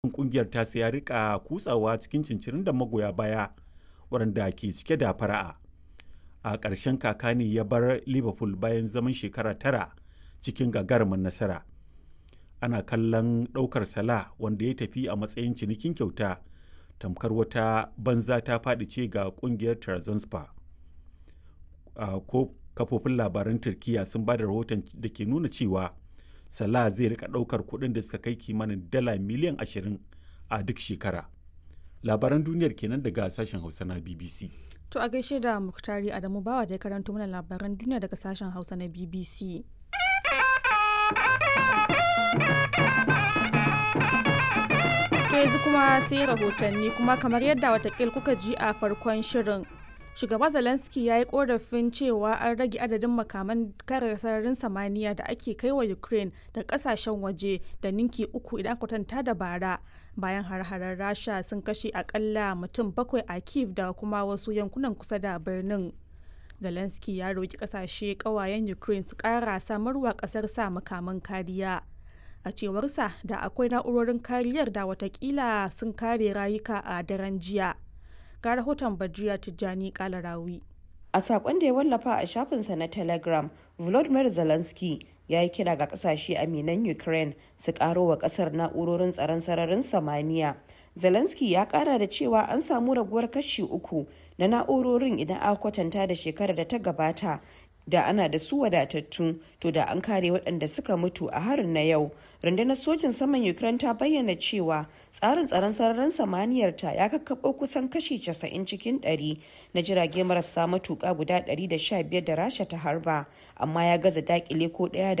kungiyar ta ya rika kutsawa cikin cincirin da magoya baya waɗanda ke cike da fara'a a ƙarshen kaka ne ya bar liverpool bayan zaman shekara tara cikin gagarumin nasara ana kallon ɗaukar sala wanda ya tafi a matsayin cinikin kyauta tamkar wata banza ta faɗi ce ga ƙungiyar Trabzonspor. ko kafofin labaran turkiya sun ba da rahoton da ke nuna cewa salah zai rika ɗaukar kuɗin da suka kai kimanin dala miliyan 20 a duk shekara labaran duniyar kenan daga sashen hausa na bbc To a gaishe da Muktari Adamu Bawa da ya karanto mana labaran duniya daga sashen Hausa na BBC. To yanzu kuma sai rahotanni kuma kamar yadda watakil kuka ji a farkon shirin. Shugaba Zelensky ya yi korafin cewa an rage adadin makaman kare sararin samaniya da ake kai wa Ukraine da kasashen waje da ninki uku idan kwatanta da bara bayan har-harar Rasha sun kashe akalla mutum bakwai a Kiev da kuma wasu yankunan kusa da birnin. Zelensky ya roki kasashe kawayen Ukraine su kara samarwa kasar sa makaman kariya. A cewarsa da akwai na'urorin kariyar da watakila sun kare rayuka a daren jiya. ga rahoton Badriya Tijjani Kalarawi. A sakon da ya wallafa a shafinsa na Telegram, Volodymyr Zelensky ya yi kira ga kasashe aminan Ukraine su karo wa kasar na'urorin tsaron sararin samaniya. Zelensky ya kara da cewa an samu raguwar kashi uku na na'urorin idan aka kwatanta da shekarar da ta gabata da ana da su wadatattu to da an kare waɗanda suka mutu a harin na yau rundunar sojin saman ukraine ta bayyana cewa tsarin tsaron sararin samaniyar ta ya kakkaɓo kusan kashi 90 cikin 100 na jirage marasa matuƙa guda 115 da rasha ta harba amma ya gaza dakile ko ɗaya